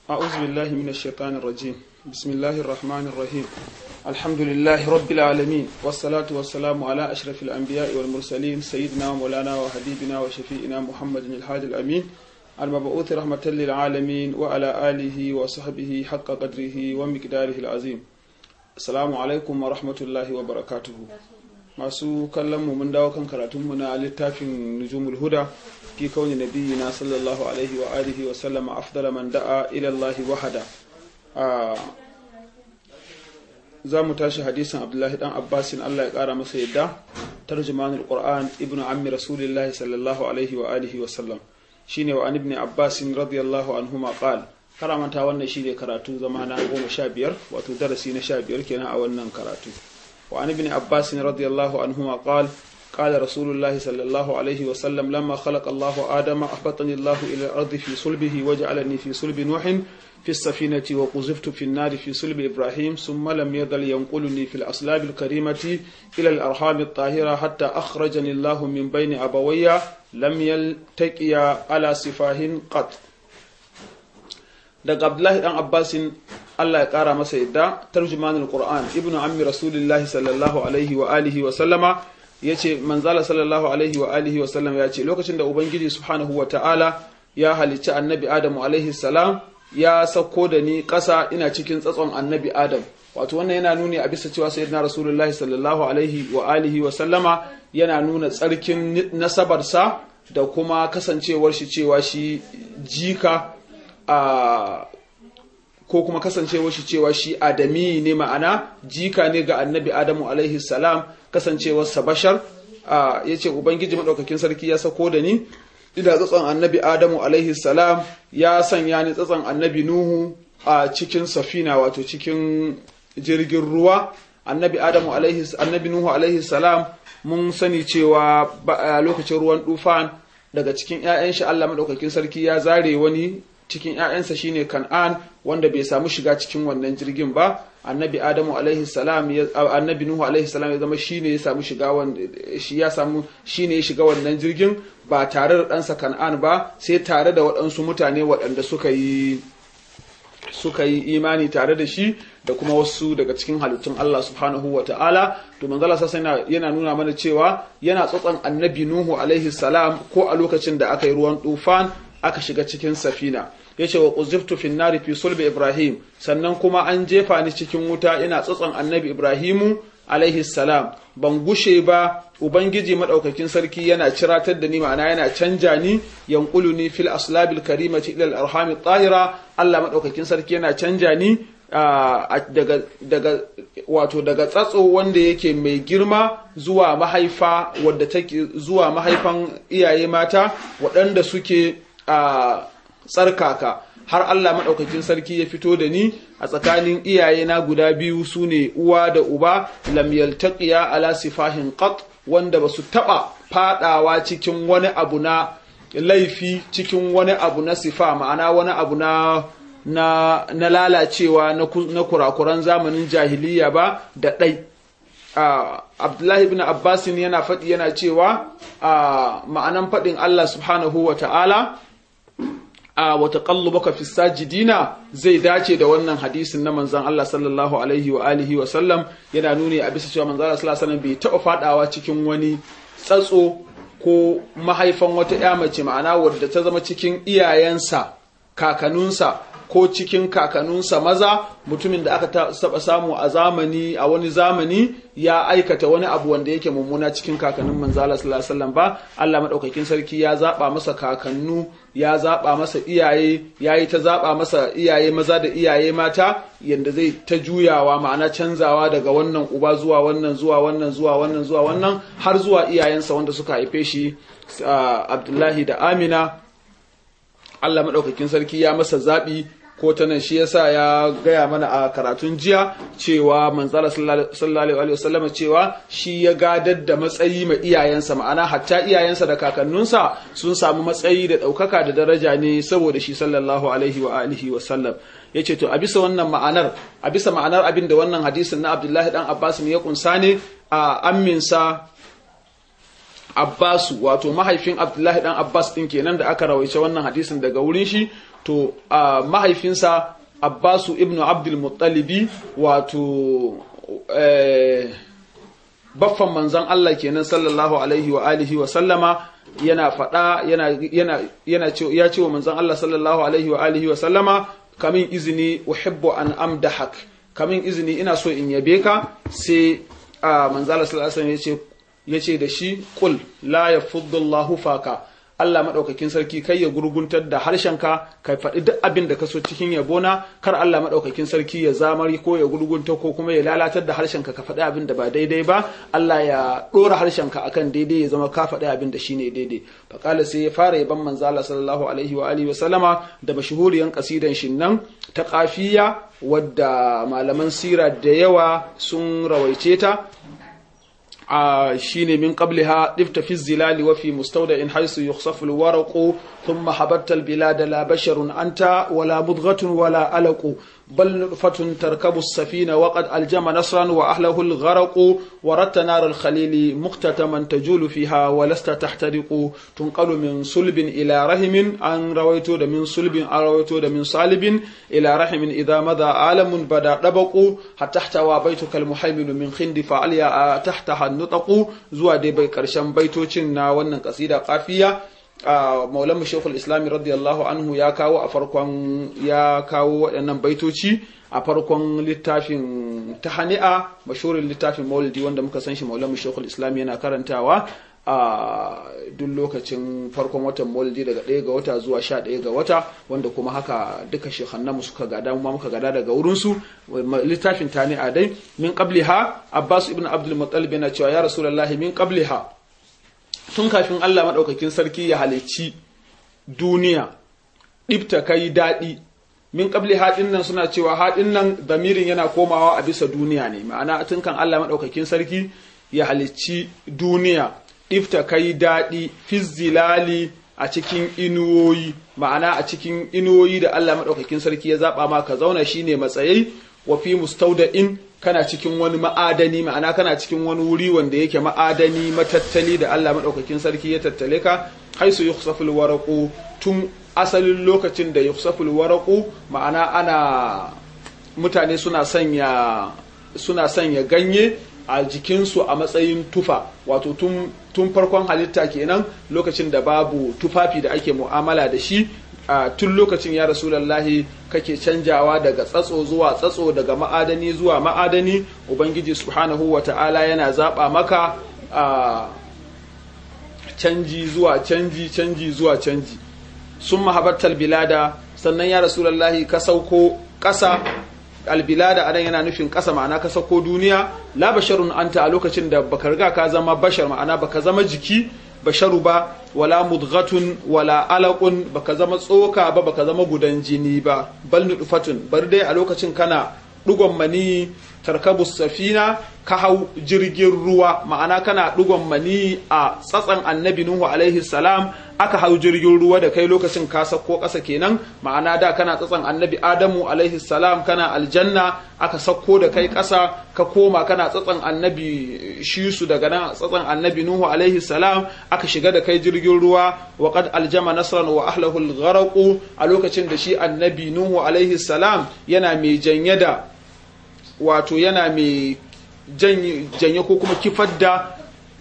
أعوذ بالله من الشيطان الرجيم بسم الله الرحمن الرحيم الحمد لله رب العالمين والصلاة والسلام على أشرف الأنبياء والمرسلين سيدنا ومولانا وحبيبنا وشفيئنا محمد الحادي الأمين المبعوث رحمة للعالمين وعلى آله وصحبه حق قدره ومقداره العظيم السلام عليكم ورحمة الله وبركاته masu kallon mu mun dawo kan karatunmu na littafin nujumul huda fi kauni nabiyina sallallahu alaihi wa alihi wa sallama afdala man da'a ila Allah wahada za mu tashi hadisin abdullahi dan abbasin Allah ya kara masa yadda tarjumanul qur'an ibnu ammi rasulillahi sallallahu alaihi wa alihi wa sallam shine wa an ibn abbasin radiyallahu anhuma qal karamanta wannan shine karatu zama na goma sha biyar wato darasi na sha biyar kenan a wannan karatu وعن ابن عباس رضي الله عنهما قال قال رسول الله صلى الله عليه وسلم لما خلق الله آدم أحبطني الله إلى الأرض في صلبه وجعلني في صلب نوح في السفينة وقذفت في النار في صلب إبراهيم ثم لم يزل ينقلني في الأصلاب الكريمة إلى الأرحام الطاهرة حتى أخرجني الله من بين أبوي لم يلتقيا على سفاه قط daga Abdullahi dan Abbasin Allah ya kara masa yadda tarjumanul Qur'an ibnu ammi rasulillahi sallallahu alaihi wa alihi wa sallama yace manzala sallallahu alaihi wa alihi wa sallam yace lokacin da ubangiji subhanahu wa ta'ala ya halicci annabi Adamu alaihi salam ya sauko da ni ƙasa ina cikin tsatson annabi Adam wato wannan yana nuni a bisa cewa sayyidina rasulullahi sallallahu alaihi wa alihi wa sallama yana nuna tsarkin nasabarsa da kuma kasancewar shi cewa shi jika a ko kuma kasancewar shi cewa shi adami ne ma'ana jika ne ga annabi adamu alaihi salam kasancewarsa bashar ya ce ubangiji maɗaukakin sarki ya sako da ni ina tsatson annabi adamu alaihi salam ya sanya ni tsatson annabi nuhu a cikin safina wato cikin jirgin ruwa annabi adamu alaihi annabi nuhu alaihi salam mun sani cewa lokacin ruwan dufan daga cikin 'ya'yan shi Allah maɗaukakin sarki ya zare wani cikin ‘ya'yansa shine kan'an wanda bai samu shiga cikin wannan jirgin ba annabi adamu alaihi salam annabi nuhu alaihi salam ya zama shine ya samu shiga shi ya samu shine ya shiga wannan jirgin ba tare da ɗansa kan'an ba sai tare da waɗansu mutane waɗanda suka yi suka yi imani tare da shi da kuma wasu daga cikin halittun Allah subhanahu wa ta'ala to manzala sassa yana nuna mana cewa yana tsotson annabi nuhu alaihi salam ko a lokacin da aka yi ruwan tufan aka shiga cikin safina ya ce wa ƙuziftu fin nari fi sulbi ibrahim sannan kuma an jefa ni cikin wuta ina tsatson annabi ibrahimu alaihi salam ban gushe ba ubangiji madaukakin sarki yana ciratar da ni ma'ana yana canja ni yanqulu ni fil aslabil karimati ila al arham tahira Allah madaukakin sarki yana canja ni daga daga wato daga tsatso wanda yake mai girma zuwa mahaifa wadda take zuwa mahaifan iyaye mata waɗanda suke a tsarkaka har Allah maɗaukakin sarki ya fito da ni a tsakanin iyayena guda biyu su ne uwa da uba lam yaltaqiya ala sifahin qat wanda basu taba fadawa cikin wani abu na laifi cikin wani abu na sifa ma'ana wani abu na na, na lalacewa na, na kurakuran zamanin jahiliya ba da ɗai Uh, Abdullahi ibn Abbasin yana faɗi yana cewa uh, ma'anan faɗin Allah subhanahu wa ta'ala a wata baka fi sajidina zai dace da wannan hadisin na manzan Allah sallallahu alaihi wa alihi wa sallam yana nuni a bisa cewa manzan Allah sallallahu alaihi bai taɓa faɗawa cikin wani tsatso ko mahaifan wata ƴa mace ma'ana wadda ta zama cikin iyayensa kakanunsa ko cikin kakanunsa maza mutumin da aka taɓa samu a zamani a wani zamani ya aikata wani abu wanda yake mummuna cikin kakannin manzala sallallahu alaihi wasallam ba Allah madaukakin sarki ya zaba masa kakannu ya zaba masa iyaye yayi ta zaba masa iyaye maza da iyaye mata yanda zai ta juyawa ma'ana canzawa daga wannan uba zuwa wannan zuwa wannan zuwa wannan zuwa wannan har zuwa iyayensa wanda suka haife shi Abdullahi da Amina Allah maɗaukakin sarki ya masa zaɓi ko ta nan shi yasa ya gaya mana a karatun jiya cewa manzala sallallahu alaihi wasallam cewa shi ya gadar da matsayi ma iyayensa ma'ana hatta iyayensa da kakannunsa sun samu matsayi da ɗaukaka da daraja ne saboda shi sallallahu alaihi wa alihi wasallam yace to a bisa wannan ma'anar a bisa ma'anar abin da wannan hadisin na Abdullahi dan Abbas ya kunsa ne a amminsa Abbasu wato mahaifin Abdullahi dan Abbas din kenan da aka rawaice wannan hadisin daga wurin shi to mahaifinsa Abbasu ibnu Abdul Muttalibi wato baffan manzon Allah kenan sallallahu alaihi wa alihi wa sallama yana faɗa yana yana yana ya ce wa manzon Allah sallallahu alaihi wa alihi wa sallama kamin izini uhibbu an amdahak kamin izini ina so in yabe ka sai manzon Allah sallallahu alaihi wa sallam ya ce da shi qul la yafuddullahu faka Allah maɗaukakin sarki kai ya gurguntar da harshenka ka faɗi duk abin da ka so cikin yabona kar Allah maɗaukakin sarki ya zamari ko ya gurgunta ko kuma ya lalatar da harshenka ka faɗi abin da ba daidai ba Allah ya ɗora harshenka akan daidai ya zama ka faɗi abin da shine daidai faƙala sai ya fara yaban manzo Allah sallallahu alaihi wa alihi wa sallama da mashhuriyan kasidan shin nan ta qafiya wadda malaman sira da yawa sun rawaice ta shine min qabliha difta fi zilali wa fi mustawda'in haythu yukhsafu alwaraqu thumma habatta albilada la basharun anta wala mudghatun wala alaqu bal nutfatun tarkabu as-safina wa qad aljama nasran wa ahlahu algharaqu wa ratta nar alkhalili muqtataman tajulu fiha wa lasta tahtariqu tunqalu min sulbin ila rahimin an rawaitu da min sulbin an rawaitu da min salibin ila rahimin idha madha alamun bada dabaqu hatta tahtawa baituka almuhaymin min khindi fa aliya tahtaha nutaku zuwa dai bai karshen baitocin na wannan kasida kafiya maulan mu shekul islami radiyallahu anhu ya kawo a farkon ya kawo waɗannan baitoci a farkon littafin tahani'a mashurin littafin maulidi wanda muka san shi maulan mu shekul islami yana karantawa a duk lokacin farkon watan maulidi daga ɗaya ga wata zuwa sha ɗaya ga wata wanda kuma haka duka shekhannamu suka gada mu muka gada daga wurinsu littafin tani'a dai min qabliha abbas ibn abdul muttalib yana cewa ya rasulullahi min qabliha tun kafin Allah madaukakin sarki ya halicci duniya ɗibta kai daɗi min qabli haɗin nan suna cewa haɗin nan damirin yana komawa a bisa duniya ne ma'ana tun kan Allah madaukakin sarki ya halicci duniya ifta kai daɗi fizzilali a cikin inuwoyi ma'ana a cikin inuwoyi da Allah maɗaukakin sarki ya zaɓa ma ka zauna shine matsayai wa fi mustauda'in kana cikin wani ma'adani ma'ana kana cikin wani wuri wanda yake ma'adani matattali da Allah maɗaukakin sarki ya tattale ka haisu yukhsaful waraqu tun asalin lokacin da yukhsaful waraqu ma'ana ana mutane suna sanya suna sanya ganye a jikinsu a matsayin tufa wato tun farkon halitta kenan lokacin da babu tufafi da ake mu'amala da shi a tun lokacin ya rasulallahi kake canjawa daga tsatso zuwa tsatso daga ma'adani zuwa ma'adani ubangiji subhanahu wa ta'ala yana zaɓa maka a canji zuwa canji canji zuwa canji sun mahabattar bilada sannan ya rasulallahi ka sauko ƙasa albilada anan yana nufin ƙasa ma'ana ka sauko duniya la basharun anta a lokacin da baka riga ka zama bashar ma'ana baka zama jiki basharu ba wala mudghatun wala alaqun baka zama tsoka ba baka zama gudan jini ba bal nutfatun bar dai a lokacin kana dugon mani tarkabus safina ka hau jirgin ruwa ma'ana kana dugon mani a tsatsan annabi nuhu alaihi salam aka hau jirgin ruwa da kai lokacin ka sako ƙasa kenan ma'ana da kana tsatsan annabi adamu alaihi salam kana aljanna aka sako da kai ƙasa ka koma kana tsatsan annabi shisu daga nan tsatsan annabi nuhu alaihi salam aka shiga da kai jirgin ruwa wa qad aljama nasran wa ahlahu al a lokacin da shi annabi nuhu alaihi salam yana mai janye da wato yana mai janye ko kuma kifar da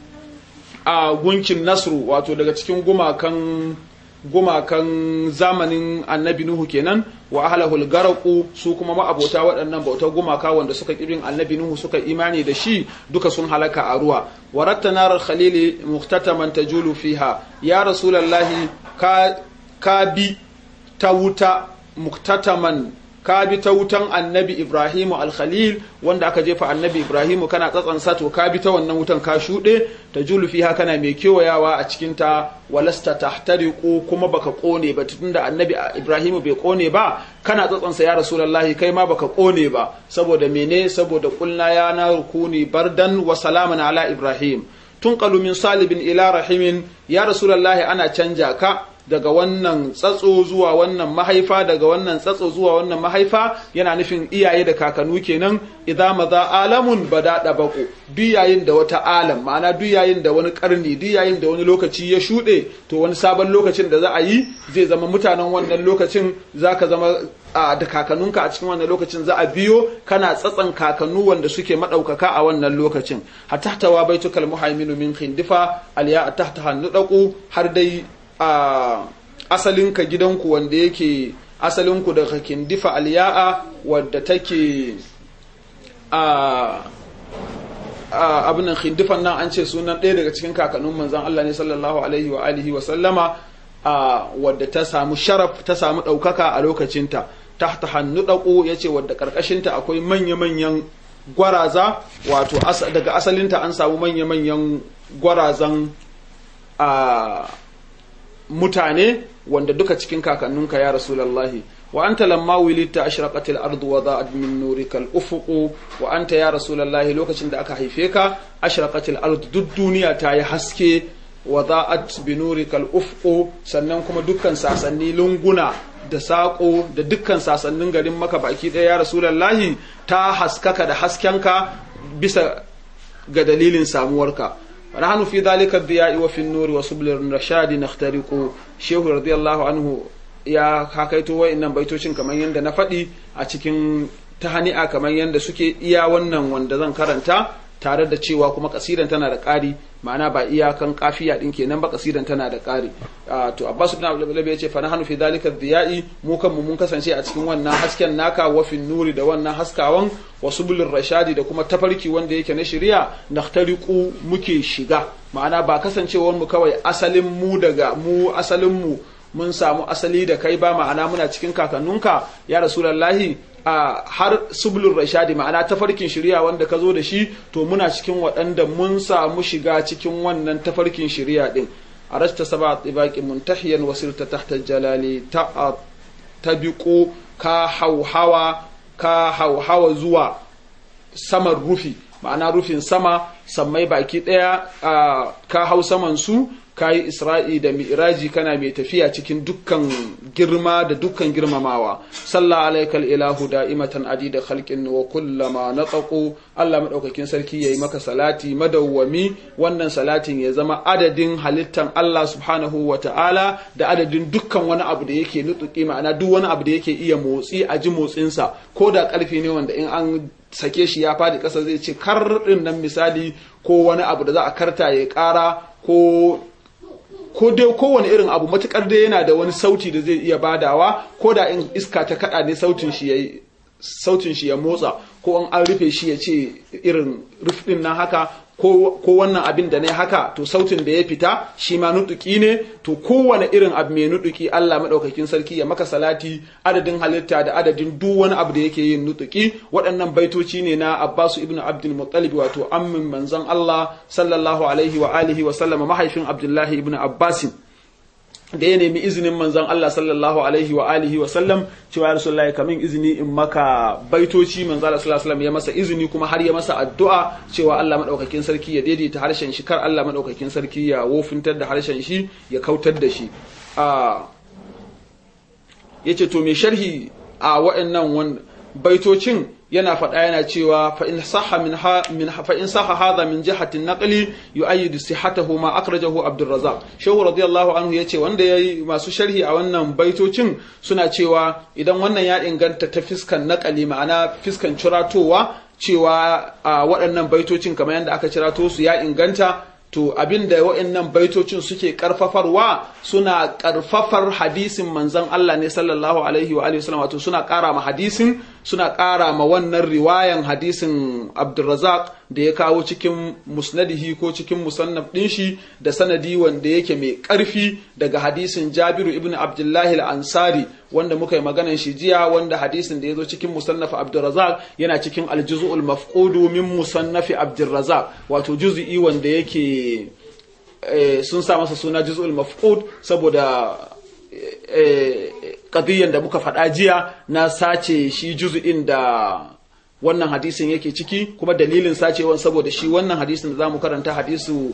a gunkin nasru wato daga cikin gumakan gumakan zamanin annabi nuhu kenan wa ahlahul garaku su kuma ma'abota waɗannan bautar gumaka wanda suka kirin annabi nuhu suka imani da shi duka sun halaka a ruwa waratta narar khalili muhtataman tajulu fiha ya rasulallahi ka ka bi ta wuta muhtataman ka bi ta wutan annabi Ibrahimu al-Khalil wanda aka jefa annabi Ibrahimu kana tsatsansa to ka bi ta wannan wutan ka shuɗe ta julu fiha kana mai kewayawa a cikin ta walasta tahtariqu kuma baka kone ba tunda annabi Ibrahimu bai kone ba kana tsatsansa ya Rasulullahi kai ma baka kone ba saboda mene saboda kulna ya na rukuni bardan wa salaman ala Ibrahim tunqalu min salibin ila rahimin ya Rasulullahi ana canja ka daga wannan tsatso zuwa wannan mahaifa daga wannan tsatso zuwa wannan mahaifa yana nufin iyaye da kakannu kenan idza maza alamun bada dabaqu duk yayin da wata alam ma'ana duk yayin da wani karni duk yayin da wani lokaci ya shuɗe to wani sabon lokacin da za a yi zai zama mutanen wannan lokacin zaka zama da kakannunka a cikin wannan lokacin za a biyo kana tsatsan kakannu wanda suke madaukaka a wannan lokacin hatta tawa baitukal muhaiminu min khindifa aliya tahta hannudaku har dai a asalinka gidanku wanda yake asalinku daga kindifa aliya'a wadda take a abin nan khindifan nan an ce sunan ɗaya daga cikin kakannin manzan Allah ne sallallahu alaihi wa alihi wa sallama wadda ta samu sharaf ta samu ɗaukaka a lokacinta tahta hannu ɗaƙo ya ce wadda ƙarƙashinta akwai manya-manyan gwaraza wato daga asalinta an samu manya-manyan gwarazan a mutane wanda duka cikin kakanninka ya rasulallahi wa anta lamma wilita ashraqat al-ardu wa da'at min nurika al-ufuq wa anta ya rasulallahi lokacin da aka haife ka ashraqat al-ardu duk duniya ta yi haske wa da'at bi nurika al-ufuq sannan kuma dukkan sasanni lunguna da saƙo da dukkan sasannin garin maka baki ɗaya ya rasulallahi ta haskaka da haskenka bisa ga dalilin samuwarka ونحن في ذلك الضياء وفي النور وسبل الرشاد نخترق شيخ رضي الله عنه ya hakaito wa'annan baitocin kamar yadda na faɗi a cikin tahani'a kamar yadda suke iya wannan wanda zan karanta tare da cewa kuma kasidan tana da ƙari ma'ana ba iyakan kafiya din kenan ba kasidan tana da ƙari to Abbas ibn Abdullah ya ce fa nahnu fi dhalika dhiyai mu kanmu mun kasance a cikin wannan hasken naka wa fin nuri da wannan haskawan wa subulur rashadi da kuma tafarki wanda yake na shari'a nahtariqu muke shiga ma'ana ba kasancewar mu kawai asalin mu daga mu asalin mu mun samu asali da kai ba ma'ana muna cikin kakannunka ya rasulullahi a har sublur rashadi ma'ana tafarkin shari'a wanda ka zo da shi to muna cikin waɗanda mun samu shiga cikin wannan tafarkin shari'a din arasta saba tibaqi muntahiyan wasirta tahta jalali ta tabiqu ka hauhawa ka hauhawa zuwa saman rufi ma'ana rufin sama sammai baki ɗaya ka hau saman su ka yi isra'i da mi'raji kana mai tafiya cikin dukkan girma da dukkan girmamawa salla alaikal ilahu da'imatan adida khalqin wa kullama nataqu Allah madaukakin sarki yayi maka salati madawwami wannan salatin ya zama adadin halittan Allah subhanahu wa ta'ala da adadin dukkan wani abu da yake nutsuki ma'ana duk wani abu da yake iya motsi a ji motsinsa ko da karfi ne wanda in an sake shi ya fadi ƙasa zai ce kar din nan misali ko wani abu da za a karta ya ƙara ko ko dai kowane irin abu matukar dai yana da wani sauti da zai iya badawa ko da in iska ta kada ne sautin shi ya sautin shi ya motsa ko an an rufe shi ya ce irin rufin nan haka ko wannan abin da ne haka to sautin da ya fita shi ma nutuki ne to kowane irin abu mai nutuki Allah madaukakin sarki ya maka salati adadin halitta da adadin duk wani abu da yake yin nutuki waɗannan baitoci ne na Abbasu ibn Abdul Muttalib wato ammin manzon Allah sallallahu alaihi wa alihi wa sallama mahaifin Abdullahi ibn Abbasin da ya nemi izinin manzon Allah sallallahu alaihi wa alihi wa sallam cewa ya rasulullahi kamin izini in maka baitoci manzon Allah sallallahu alaihi ya masa izini kuma har ya masa addu'a cewa Allah madaukakin sarki ya daidaita harshen shi kar Allah madaukakin sarki ya wofintar da harshen shi ya kautar da shi a yace to me sharhi a wa'annan baitocin yana faɗa yana cewa fa in sahha min min fa in sahha hadha min jihati naqli yu'ayyidu sihhatahu ma akhrajahu Abdul Razzaq Shehu radiyallahu anhu yace wanda yayi masu sharhi a wannan baitocin suna cewa idan wannan ya inganta ta fiskan naqali ma'ana fiskan ciratowa cewa a waɗannan baitocin kamar yadda aka cirato su ya inganta to abin da wa'annan baitocin suke karfafarwa suna karfafar hadisin manzon Allah ne sallallahu alaihi wa alihi wasallam wato suna ƙara ma hadisin suna ƙara ma wannan riwayan hadisin Abdurrazak da ya kawo cikin musnadihi ko cikin musannaf ɗin shi da sanadi wanda yake mai ƙarfi daga hadisin Jabiru ibn Abdullahi al-Ansari wanda muka yi maganan shi jiya wanda hadisin da ya zo cikin musannaf Abdurrazak yana cikin al-juz'ul mafqudu min musannafi Abdurrazak wato juz'i wanda yake sun sa masa suna juz'ul mafqud saboda kadiyan da muka faɗa jiya na sace shi juzu'in da wannan hadisin yake ciki kuma dalilin sacewan saboda shi wannan hadisin da zamu karanta hadisu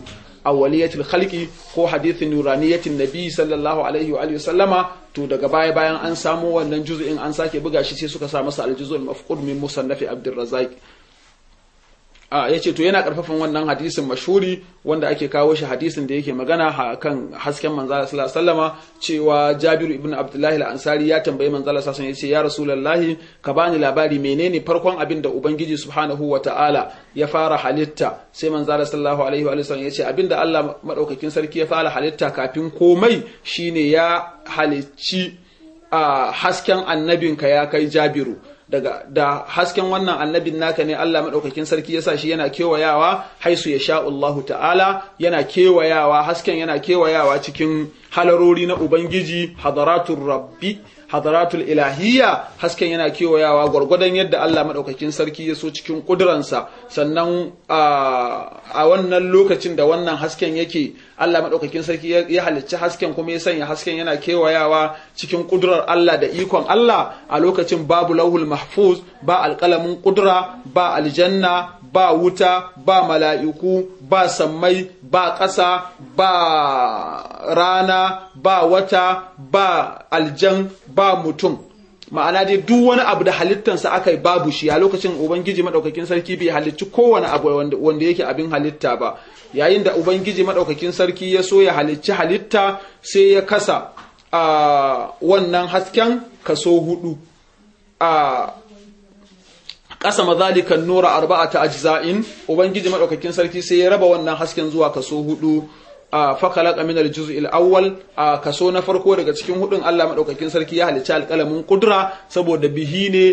awwaliyatul khalqi ko hadithin nuraniyatin nabi sallallahu alaihi wa alihi sallama to daga baya bayan an samu wannan juz'in an sake buga shi sai suka sa masa al-juz'ul mafqud min musannafi abdurrazzaq ya ce to yana karfafan wannan hadisin mashhuri wanda ake kawo shi hadisin da yake magana kan hasken manzala sallallahu alaihi wasallama cewa Jabiru ibn Abdullahi al-Ansari ya tambayi manzala sallallahu alaihi wasallam ya Rasulullahi ka bani labari menene farkon abin da Ubangiji subhanahu wata'ala ya fara halitta sai manzala sallallahu alaihi wa sallam ya ce abin da Allah madaukakin sarki ya fara halitta kafin komai shine ya halicci a hasken annabinka ya kai Jabiru daga da hasken wannan annabin naka ne Allah madaukakin sarki yasa shi yana kewayawa haisu ya sha Allahu ta'ala yana kewayawa hasken yana kewayawa cikin halarori na ubangiji hadaratul rabbi hadaratul ilahiyya hasken yana kewayawa gwargwadon yadda Allah madaukakin sarki ya so cikin kuduransa sannan a wannan lokacin da wannan hasken yake Allah madaukakin sarki ya halicci hasken kuma ya sanya hasken yana kewayawa cikin kudurar Allah da ikon Allah a lokacin babu lauhul mahfuz ba alƙalamin kudura ba aljanna ba wuta ba mala'iku ba sammai ba ƙasa ba rana ba wata ba aljan ba mutum ma'ana dai duk wani abu da halittansa aka yi babu shi a lokacin ubangiji maɗaukakin sarki bai halicci kowane abu wanda yake abin halitta ba yayin da ubangiji maɗaukakin sarki ya so ya halicci halitta sai ya kasa a wannan hasken kaso hudu a ƙasa mazalikan nura arba'ata ajza'in ubangiji madaukakin sarki sai ya raba wannan hasken zuwa kaso hudu a fakalaka min al-juz'il awwal a kaso na farko daga cikin hudun Allah madaukakin sarki ya halicci alƙalamin kudra saboda bihi ne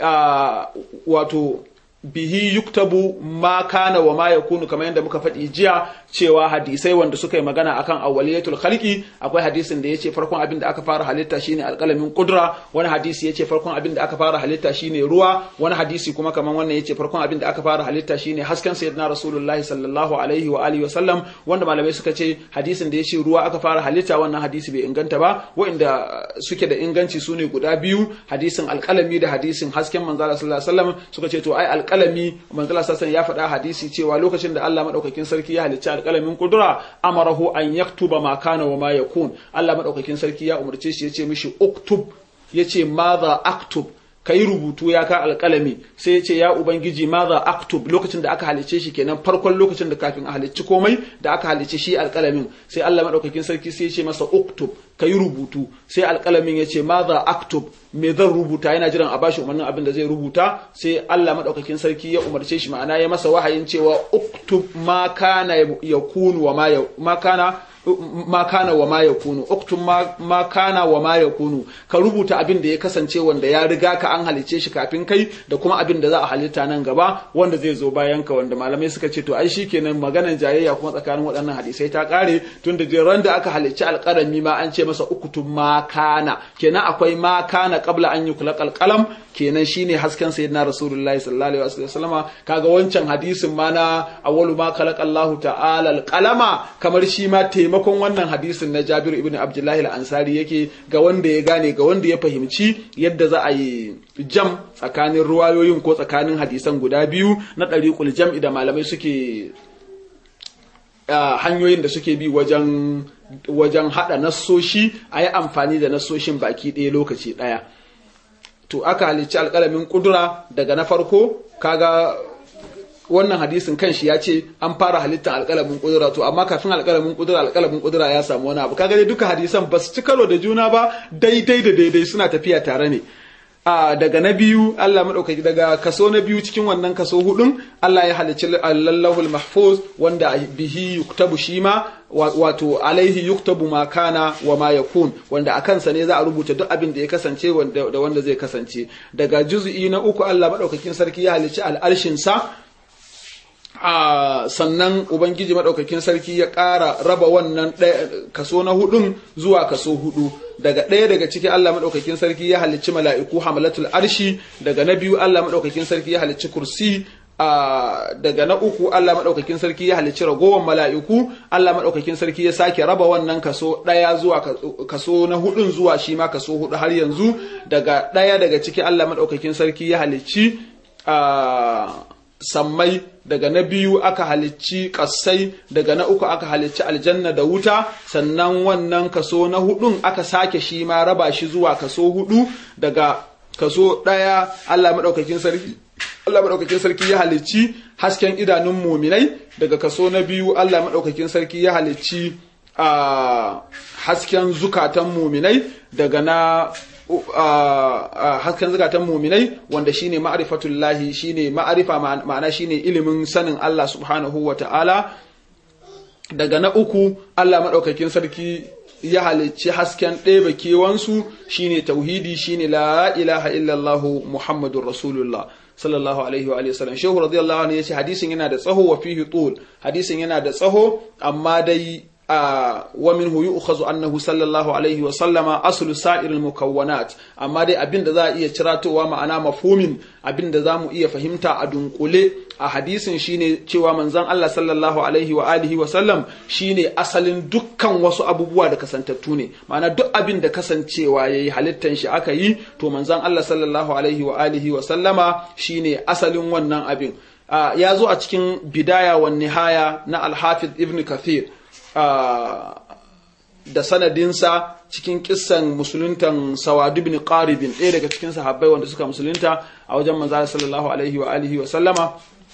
wato bihi yuktabu ma kana wa ma yakunu kamar yadda muka faɗi jiya cewa hadisai wanda suka yi magana akan awwaliyatul khalqi akwai hadisin da yace farkon abin da aka fara halitta shine alqalamin qudra wani hadisi yace farkon abin da aka fara halitta shine ruwa wani hadisi kuma kamar wannan yace farkon abin da aka fara halitta shine hasken sayyidina rasulullahi sallallahu alaihi wa alihi wa sallam wanda malamai suka ce hadisin da yace ruwa aka fara halitta wannan hadisi bai inganta ba wanda suke da inganci sune guda biyu hadisin alqalami da hadisin hasken manzala sallallahu alaihi wasallam suka ce to ai alƙalami manzala sassan ya faɗa hadisi cewa lokacin da Allah madaukakin sarki ya halicci alƙalamin kudura amarahu an yaktuba ma kana wa ma yakun Allah madaukakin sarki ya umarce shi yace mishi uktub yace madha aktub ka yi rubutu ya ka alƙalami sai ya ce ya ubangiji maza aktub lokacin da aka halicce shi kenan farkon lokacin da kafin a halicci komai da aka halicce shi alƙalamin sai Allah maɗaukakin sarki sai ya ce masa uktub ka yi rubutu sai alƙalamin ya ce maza aktub me zan rubuta yana jiran a bashi umarnin abin da zai rubuta sai Allah maɗaukakin sarki ya umarce shi ma'ana ya masa wahayin cewa uktub ma kana yakunu wa ma kana ma kana wa ma yakunu uktub ma kana wa ma yakunu ka rubuta abin da ya kasance wanda ya riga ka an halice shi kafin kai da kuma abin da za a halitta nan gaba wanda zai zo bayan ka wanda malamai suka ce to ai shikenan maganan jayayya kuma tsakanin waɗannan hadisai ta kare tun da jiran da aka halicci alƙarami ma an ce masa uktub ma kana kenan akwai ma kana qabla an yuklaq alqalam kenan shine hasken sayyidina rasulullahi sallallahu alaihi wasallama kaga wancan hadisin ma na awwalu ma khalaqa Allahu ta'ala alqalama kamar shi ma taimakon wannan hadisin na Jabir ibn Abdullahi al-Ansari yake ga wanda ya gane ga wanda ya fahimci yadda za a yi jam tsakanin ruwayoyin ko tsakanin hadisan guda biyu na ɗariƙul jam'i da malamai suke hanyoyin da suke bi wajen wajen haɗa nassoshi a yi amfani da nassoshin baki ɗaya lokaci ɗaya to aka halicci alƙalamin ƙudura daga na farko kaga wannan hadisin kanshi ya ce an fara halittar alƙalamin ƙudura to amma kafin alƙalamin ƙudura alƙalamin ƙudura ya samu wani abu kaga dai duka hadisan ba su ci karo da juna ba daidai da daidai suna tafiya tare ne a daga na biyu Allah maɗaukaki daga kaso na biyu cikin wannan kaso hudun Allah ya halicci lallahul mahfuz wanda bihi yuktabu shi ma wato alaihi yuktabu ma kana wa ma yakun wanda a kansa ne za a rubuta duk abin da ya kasance da wanda zai kasance daga juz'i na uku Allah maɗaukakin sarki ya halicci al'arshin sa a sannan ubangiji maɗaukakin sarki ya ƙara raba wannan kaso na hudun zuwa kaso hudu daga ɗaya daga ciki Allah maɗaukakin sarki ya halicci mala'iku hamalatul arshi daga na biyu Allah maɗaukakin sarki ya halicci kursi daga na uku Allah maɗaukakin sarki ya halicci ragowar mala'iku Allah maɗaukakin sarki ya sake raba wannan kaso ɗaya zuwa kaso na hudun zuwa shi ma kaso hudu har yanzu daga ɗaya daga ciki Allah maɗaukakin sarki ya halicci sammai daga na biyu aka halicci ƙasai daga na uku aka halicci aljanna da wuta sannan wannan kaso na hudun aka sake shi ma raba shi zuwa kaso hudu daga kaso ɗaya Allah maɗaukakin sarki Allah maɗaukakin sarki ya halicci hasken idanun muminai daga kaso na biyu Allah maɗaukakin sarki ya halicci a hasken zukatan muminai daga na hasken zukatan muminai wanda shine ma'rifatullahi shine ma'arifa ma'ana shine ilimin sanin Allah subhanahu wa ta'ala daga na uku Allah maɗaukakin sarki ya halicci hasken ɗeba kewansu shine tauhidi shine la ilaha illallah muhammadun rasulullah sallallahu alaihi wa sallam shehu radiyallahu anhu yace hadisin yana da tsaho wa fihi tul hadisin yana da tsaho amma dai wa minhu yu'khazu annahu sallallahu alaihi wa sallama aslu sa'iril mukawwanat amma dai abin da za a iya ciratowa ma'ana mafhumin abin da za mu iya fahimta a dunkule a hadisin shine cewa manzon Allah sallallahu alaihi wa alihi wa sallam shine asalin dukkan wasu abubuwa da kasantattu ne ma'ana duk abin da kasancewa yayi halittan shi aka yi to manzon Allah sallallahu alaihi wa alihi wa sallama shine asalin wannan abin ya zo a cikin bidaya wa nihaya na al-hafiz ibn kathir da sanadinsa cikin kissan musuluntan sawadu bin qaribin ɗaya daga cikin sahabbai wanda suka musulunta a wajen manzo sallallahu alaihi wa alihi wa sallama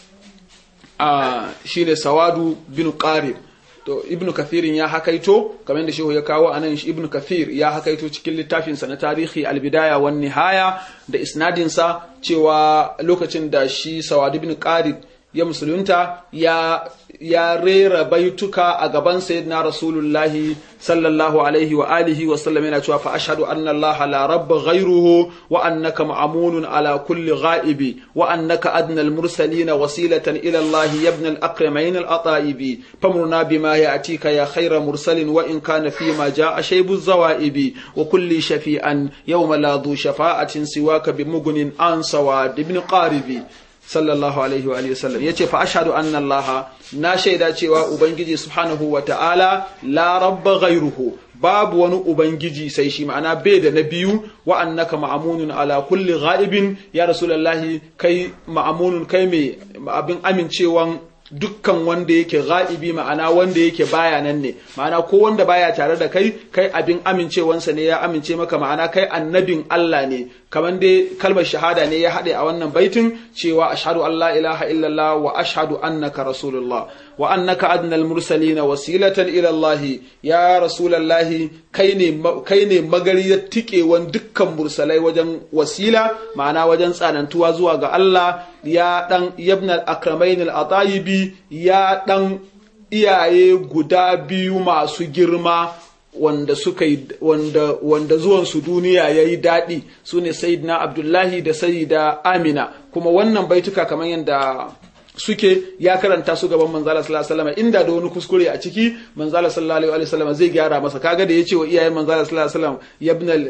shine sawadu bin qarib to ibnu kathirin ya hakaito kamar da shehu ya kawo anan ibnu kathir ya hakaito cikin littafinsa na tarihi albidaya wan nihaya da isnadinsa cewa lokacin da shi sawadu bin qarib ya musulunta ya ya rera baituka a gaban sayyidina rasulullahi sallallahu alaihi wa alihi wa sallam yana cewa fa ashhadu anna allaha la rabba ghayruhu wa annaka ma'munun ala kulli ghaibi wa annaka adna al mursalin wasilatan ila allah ya ibn al akramain al ataibi famurna bima ya'tika ya khayra mursalin wa in kana fi ma jaa shaybu zawaibi wa kulli shafi'an yawma la dhu shafa'atin siwaka bimughnin an sawad ibn qaribi sallallahu alaihi wa sallam yace fa ashhadu anna allaha na shaida cewa ubangiji subhanahu wa ta'ala la rabba ghayruhu babu wani ubangiji sai shi ma'ana bai da na biyu wa annaka ma'amunun ala kulli ghaibin ya rasulullahi kai ma'amunun kai mai abin amincewan dukkan wanda yake ga'ibi ma'ana wanda yake baya nan ne ma'ana ko wanda baya tare da kai kai abin amincewansa ne ya amince maka ma'ana kai annabin Allah ne kamar dai kalmar shahada ne ya haɗe a wannan baitin cewa ashhadu an la ilaha illallah wa ashhadu annaka rasulullah wa annaka adnal mursalina wasilatan ila Allah ya rasulullah kai ne kai ne magariyar tikewan dukkan mursalai wajen wasila ma'ana wajen tsanantuwa zuwa ga Allah ya dan yabna akramain al-atayibi ya dan iyaye guda biyu masu girma wanda suka yi wanda wanda zuwan su duniya yayi daɗi su ne sayyidina abdullahi da sayyida amina kuma wannan baituka kamar yadda suke ya karanta su gaban manzala sallallahu alaihi wasallam inda da wani kuskure a ciki manzala sallallahu alaihi wasallam zai gyara masa kaga da yace wa iyayen manzala sallallahu alaihi wasallam yabnal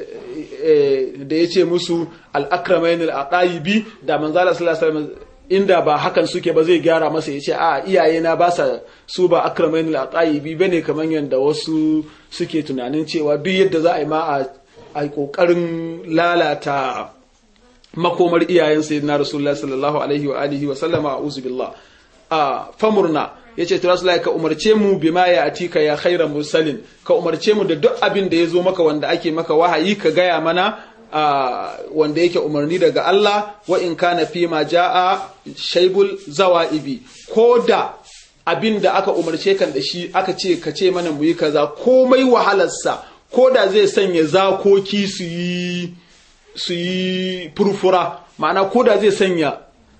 da yace musu al akramain al aqaibi da manzala sallallahu alaihi wasallam inda ba hakan suke ba zai gyara masa ya ce a iyaye na ba sa su ba akramain al-aqaibi bane kamar yadda wasu suke tunanin cewa duk yadda za a yi ma a kokarin lalata makomar iyayen sayyidina rasulullah sallallahu alaihi wa alihi wa sallama a'udhu billah a famurna yace to rasulullahi ka umarce mu bima ya atika ya khairan mursalin ka umarce mu da duk abin da ya zo maka wanda ake maka wahayi ka gaya mana Uh, wanda yake umarni daga Allah wa in kana fi ma ja'a shaibul zawa'ibi ko da abin da aka umarce kan da shi aka ce ka ce mana mu yi kaza komai wahalarsa ko da zai sanya zakoki su yi su yi furfura ma'ana ko da zai sanya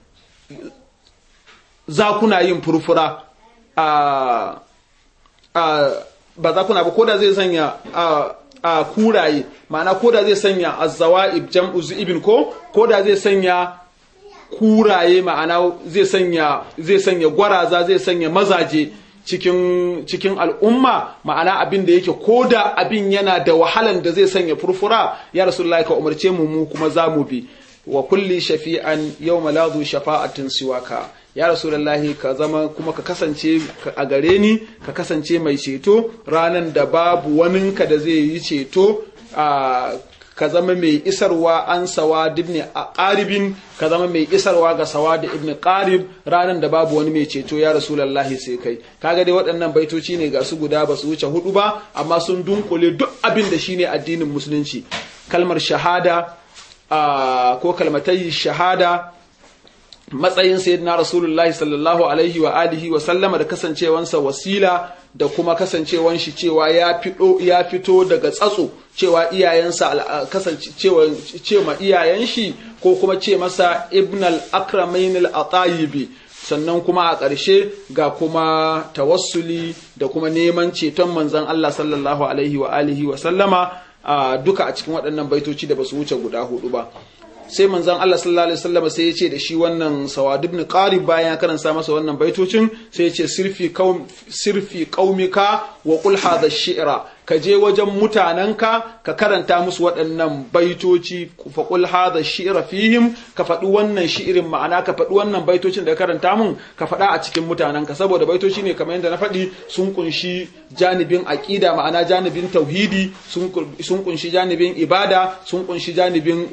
zakuna yin furfura a uh, uh, ba zakuna ba ko da zai sanya a kuraye ma'ana ko da zai sanya azzawa'ib jam'u zu'ibin ko ko da zai sanya kuraye ma'ana zai sanya zai sanya gwaraza zai sanya mazaje cikin cikin al'umma ma'ana abin da yake ko da abin yana da wahalan da zai sanya furfura ya rasulullahi ka umarce mu mu kuma za mu bi wa kulli shafi'an yawma la zu shafa'atin siwaka ya rasulullahi ka zama kuma ka kasance a gare ni ka kasance mai ceto ranan da babu waninka da zai yi ceto ka zama mai isarwa an sawad ibn qaribin ka zama mai isarwa ga sawad ibn qarib ranan da babu wani mai ceto ya rasulullahi sai kai kaga dai waɗannan baitoci ne ga su guda ba su wuce hudu ba amma sun dunkule duk abin da shine addinin musulunci kalmar shahada ko kalmatai shahada matsayin sayyidina rasulullahi sallallahu alaihi wa alihi wa sallama da kasancewansa wasila da kuma kasancewan shi cewa ya fito ya fito daga tsatso cewa iyayensa kasancewa cewa iyayen shi ko kuma ce masa ibn al-akramain al-atayibi sannan kuma a ƙarshe ga kuma tawassuli da kuma neman ceton manzon Allah sallallahu alaihi wa alihi wa sallama duka a cikin waɗannan baitoci da basu wuce guda hudu ba sai manzon Allah sallallahu alaihi wasallam sai ya ce da shi wannan Sawad ibn Qarib bayan ya karanta masa wannan baitocin sai ya ce sirfi qaum sirfi qaumika wa qul hadha shi'ra ka je wajen mutanenka ka karanta musu waɗannan baitoci fa qul hadha shi'ra fihim ka faɗi wannan shi'irin ma'ana ka faɗi wannan baitocin da ka karanta mun ka faɗa a cikin mutanenka saboda baitoci ne kamar yadda na faɗi sun kunshi janibin aqida ma'ana janibin tauhidi sun kunshi janibin ibada sun kunshi janibin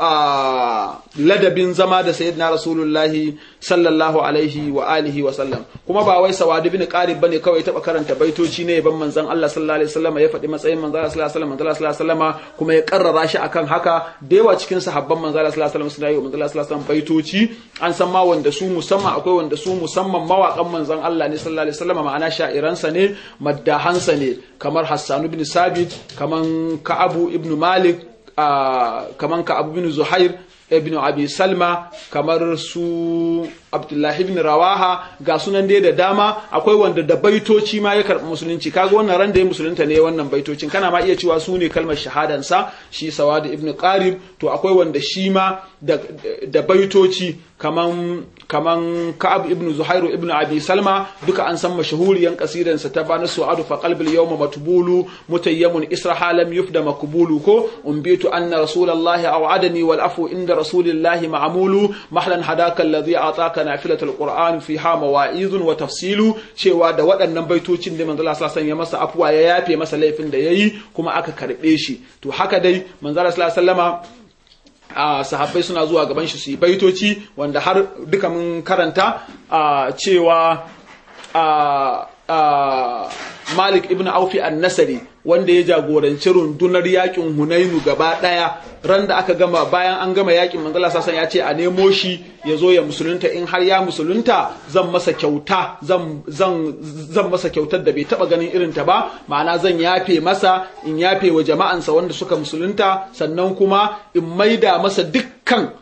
ladabin zama da sayyidina rasulullahi sallallahu alaihi wa alihi wa sallam kuma ba wai sawadi bin qarib bane kawai taba karanta baitoci ne ban manzon Allah sallallahu alaihi wasallam ya faɗi matsayin manzon Allah sallallahu alaihi wasallam manzon Allah sallallahu alaihi wasallam kuma ya karrara shi akan haka da yawa cikin sahabban manzon Allah sallallahu alaihi wasallam suna yi manzon Allah sallallahu alaihi wasallam baitoci an san ma wanda su musamman akwai wanda su musamman mawaƙan manzon Allah ne sallallahu alaihi wasallam ma'ana sha'iransa ne maddahansa ne kamar Hassan ibn Sabit kaman Ka'abu ibn Malik kaman Ka'abu ibn Zuhair ibn Abi Salma kamar su Abdullahi ibn Rawaha ga sunan dai da dama akwai wanda da baitoci ma ya karɓi musulunci kaga wannan ran da ya musulunta ne wannan baitocin kana ma iya cewa su ne kalmar shahadansa shi Sawad ibn Qarib to akwai wanda shi ma da, da baitoci kaman kaman Ka'ab ibn Zuhairu ibn Abi Salma duka an san mashahuriyan kasidansa ta bana su'adu fa qalbil yawma matbulu mutayyamun israha lam yufda makbulu ko umbitu anna rasulullahi aw'adani wal afu inda rasulillahi ma'mulu mahlan hadaka alladhi ataka nafilatul qur'an fiha mawa'izun wa tafsilu cewa da waɗannan baitocin da manzo Allah sallallahu ya masa afuwa ya yafe masa laifin da yayi kuma aka karbe shi to haka dai manzo Allah sallallahu alaihi wasallama a sahabbai suna zuwa gaban shi su yi baitoci wanda har duka mun karanta a cewa a Malik ibn Aufi an-Nasari wanda ya jagoranci rundunar yakin Hunainu gaba daya ran da aka gama bayan an gama yakin Manzala Sassan ya ce a nemo shi ya zo ya musulunta in har ya musulunta zan masa kyauta zan zan zan masa kyautar da bai taba ganin irin ta ba ma'ana zan yafe masa in yafe wa jama'ansa wanda suka musulunta sannan kuma in maida masa dukkan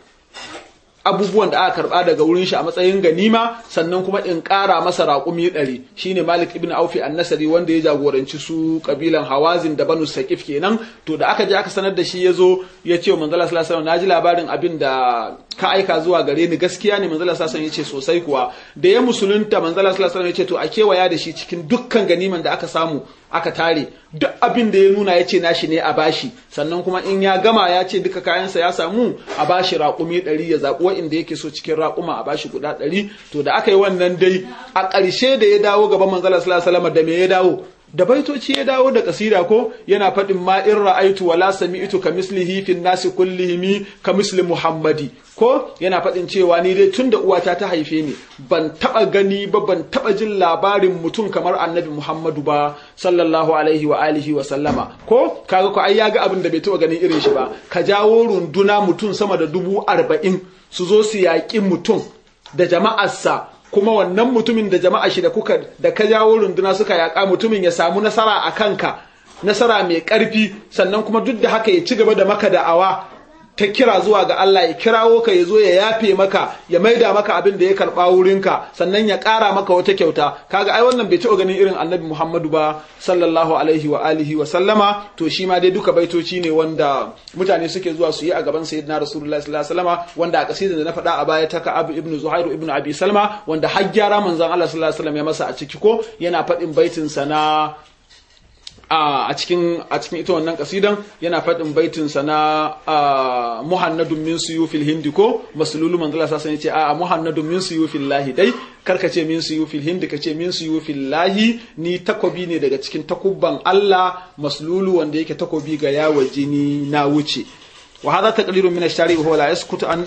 abubuwan da aka karba daga wurin shi a matsayin ganima sannan kuma in ƙara masa raƙumi ɗari shine Malik ibn Aufi an-Nasari wanda ya jagoranci su kabilan Hawazin da Banu Saqif kenan to da aka je aka sanar da shi yazo ya ce wa Manzala sallallahu alaihi wasallam naji labarin abin da ka aika zuwa gare ni gaskiya ne Manzala sallallahu alaihi wasallam yace sosai kuwa da ya musulunta Manzala sallallahu alaihi wasallam yace to a kewaya da shi cikin dukkan ganiman da aka samu aka tare duk abin da ya nuna ya ce nashi ne a bashi sannan kuma in ya gama ya ce duka kayansa ya samu a bashi raƙumi ɗari ya zaɓi wa'inda yake so cikin raƙuma a bashi guda ɗari to da aka yi wannan dai a ƙarshe da ya dawo gaban manzala sallallahu alaihi da me ya dawo da baitoci ya dawo da kasida ko yana faɗin ma in ra'aitu wala sami'tu ka mislihi fin nasi kullihimi ka misli muhammadi ko yana faɗin cewa ni dai tunda uwata ta haife ni ban taɓa gani ba ban taɓa jin labarin mutum kamar annabi muhammadu ba sallallahu alaihi wa alihi wa sallama ko kaga ko ai ya ga abin da bai taɓa ganin irin shi ba ka jawo runduna mutum sama da dubu arba'in su zo su yaƙi mutum da jama'arsa kuma wannan mutumin da jama'a shi da kuka da ka jawo runduna suka yaƙa mutumin ya samu nasara a kanka nasara mai ƙarfi sannan kuma duk da haka ya ci gaba da maka da'awa ta kira zuwa ga Allah ya kirawo ka ya zo ya yafe maka ya maida maka abin da ya karɓa wurinka sannan ya ƙara maka wata kyauta kaga ai wannan bai taɓa ganin irin annabi Muhammadu ba sallallahu alaihi wa alihi wa sallama to shi ma dai duka baitoci ne wanda mutane suke zuwa su yi a gaban sayyidina rasulullahi sallallahu alaihi wasallama wanda a kasidar da na faɗa a baya ta ka abu ibnu zuhairu ibnu abi salma wanda har gyara manzon Allah sallallahu alaihi wasallam ya masa a ciki ko yana faɗin baitin sa na a cikin a cikin ita wannan kasidan yana faɗin baitin sa na muhannadun min suyufil hindi ko masululu manzala sa sai ce a muhannadun min suyufil lahi dai karka ce min suyufil hindi ka ce min suyufil lahi ni takobi ne daga cikin takubban Allah masululu wanda yake takobi ga yawa jini na wuce wa hadha taqdirun min ash-shari wa huwa la yaskutu an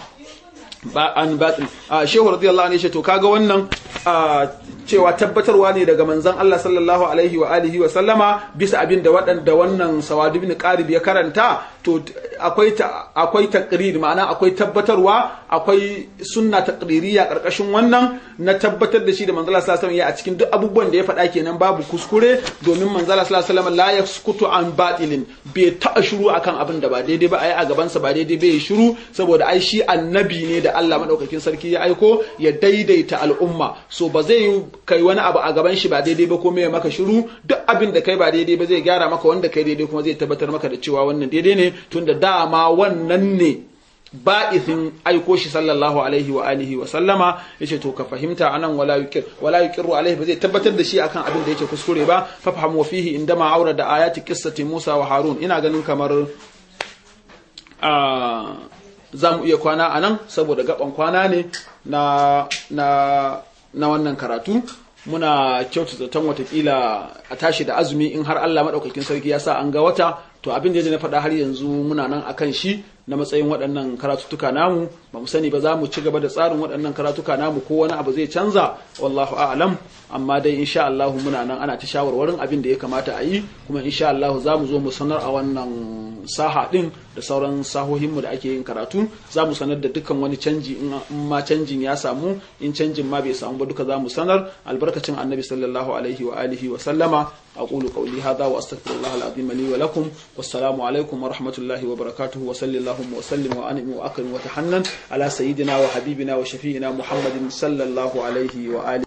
ba an batil shehu radiyallahu anhu to kaga wannan cewa tabbatarwa ne daga manzon Allah sallallahu alaihi wa alihi wa sallama bisa abin da waɗanda wannan Sawad ibn Qarib ya karanta to akwai akwai taqrir ma'ana akwai tabbatarwa akwai sunna taqririya karkashin wannan na tabbatar da shi da manzon Allah sallallahu alaihi wa a cikin duk abubuwan da ya faɗa kenan babu kuskure domin manzon Allah sallallahu alaihi wa la yaskutu an batilin bai taɓa shiru akan abin da ba daidai ba ai a gaban sa ba daidai bai shiru saboda ai shi annabi ne da Allah madaukakin sarki ya aiko ya daidaita al'umma so ba zai yi kai wani abu a gaban shi ba daidai ba ko mai maka shiru duk abin da kai ba daidai ba zai gyara maka wanda kai daidai kuma zai tabbatar maka da cewa wannan daidai ne tunda dama wannan ne ba'ithin aiko shi sallallahu alaihi wa alihi wa sallama yace to ka fahimta anan wala yukir wala yukiru alaihi ba zai tabbatar da shi akan abin da yake kuskure ba fa fahamu fihi indama aura da ayati qissati Musa wa Harun ina ganin kamar a za mu iya kwana anan saboda gaban kwana ne na na na wannan karatu muna kyautu zaton watakila a tashi da azumi in har Allah maɗaukakin sarki ya sa an ga wata to abin da na faɗa har yanzu muna nan akan shi na matsayin waɗannan karatuttuka namu ba mu sani ba za mu ci gaba da tsarin waɗannan karatuka namu ko wani abu zai canza wallahu a'lam amma dai insha Allah muna nan ana ta shawarwarin abin da ya kamata a yi kuma insha Allah za mu zo mu sanar a wannan saha din da sauran sahohinmu da ake yin karatu za mu sanar da dukkan wani canji in ma canjin ya samu in canjin ma bai samu ba duka za mu sanar albarkacin annabi sallallahu alaihi wa alihi wa sallama aqulu qawli hadha wa astaghfirullah al-azim li wa lakum wassalamu alaikum wa rahmatullahi wa barakatuh wa sallallahu wa sallim wa anim wa akrim wa tahannan ala sayyidina wa habibina wa shafi'ina muhammadin sallallahu alaihi wa alihi